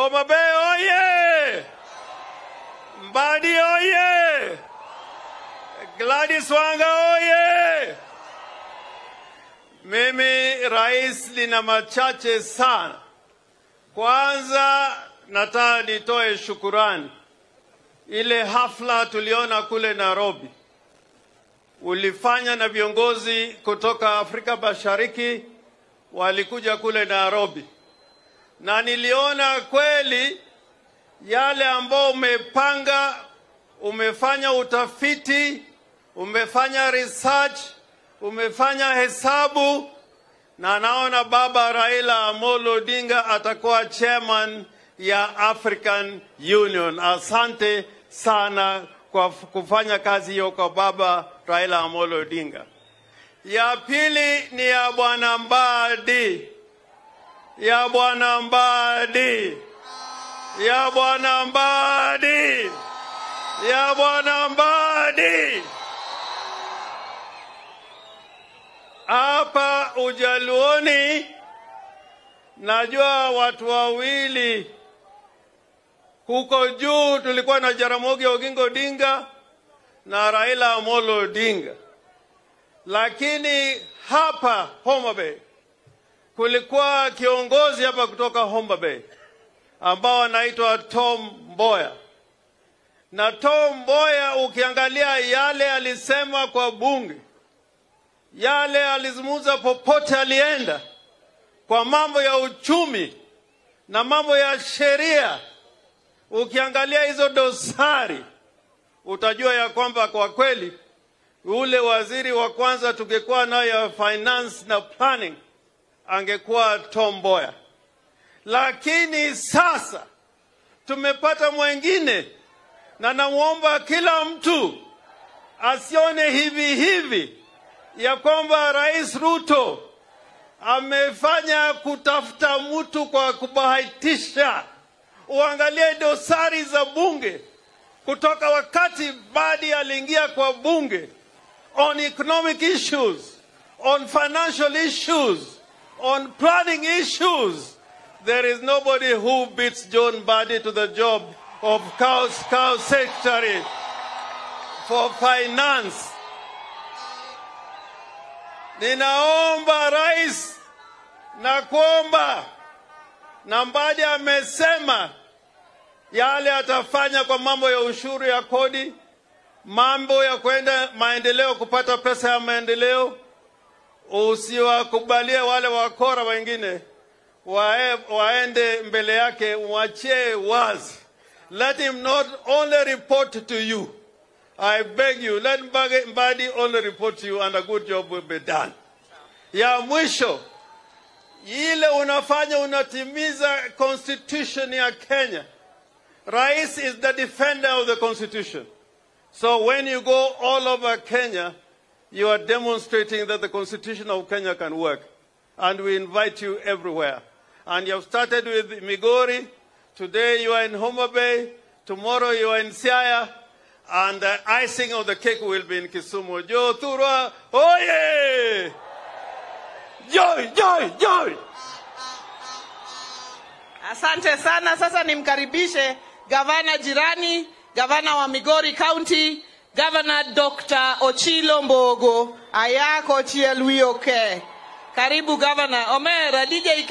Homa Bay oye! Mbadi oye! Gladys Wanga oye! Mimi rais, lina machache sana. Kwanza nataka nitoe shukurani. Ile hafla tuliona kule Nairobi ulifanya na viongozi kutoka Afrika Mashariki walikuja kule Nairobi, na niliona kweli yale ambao umepanga, umefanya utafiti, umefanya research, umefanya hesabu, na naona baba Raila Amolo Odinga atakuwa chairman ya African Union. Asante sana kwa kufanya kazi hiyo kwa baba Raila Amolo Odinga. Ya pili ni ya bwana Mbadi, ya bwana Mbadi, ya bwana Mbadi, ya bwana Mbadi. Hapa Ujaluoni najua watu wawili huko juu tulikuwa na Jaramogi Oginga Odinga na Raila Amolo Odinga, lakini hapa Homa Bay kulikuwa kiongozi hapa kutoka Homa Bay ambao anaitwa Tom Mboya, na Tom Mboya ukiangalia yale alisema kwa bunge, yale alizungumza popote alienda, kwa mambo ya uchumi na mambo ya sheria ukiangalia hizo dosari utajua ya kwamba kwa kweli ule waziri wa kwanza tungekuwa nayo ya finance na planning angekuwa Tom Mboya, lakini sasa tumepata mwengine, na namwomba kila mtu asione hivi hivi ya kwamba Rais Ruto amefanya kutafuta mtu kwa kubahatisha uangalie dosari za bunge kutoka wakati Badi aliingia kwa bunge on economic issues, on financial issues, on planning issues. There is nobody who beats John Badi to the job of cow, cow secretary for finance. Ninaomba rais na kuomba na Mbadi amesema yale atafanya kwa mambo ya ushuru ya kodi, mambo ya kwenda maendeleo, kupata pesa ya maendeleo. Usiwakubalie wale wakora wengine wae, waende mbele yake, mwachie wazi. Let him not only report to you. I beg you, let Mbadi only report to you and a good job will be done. Ya mwisho ile unafanya unatimiza constitution ya Kenya. Rais is the defender of the constitution. So when you go all over Kenya, you are demonstrating that the constitution of Kenya can work. And we invite you everywhere. And you have started with Migori. Today you are in Homa Bay. Tomorrow you are in Siaya. And the icing of the cake will be in Kisumu. Joe Turwa, oye! Joy, joy, joy! Asante sana. Sasa nimkaribishe gavana jirani, gavana wa Migori County, gavana Dr. Ochilo Mbogo ayako chiel wiyo ke. Karibu gavana. Omera DJ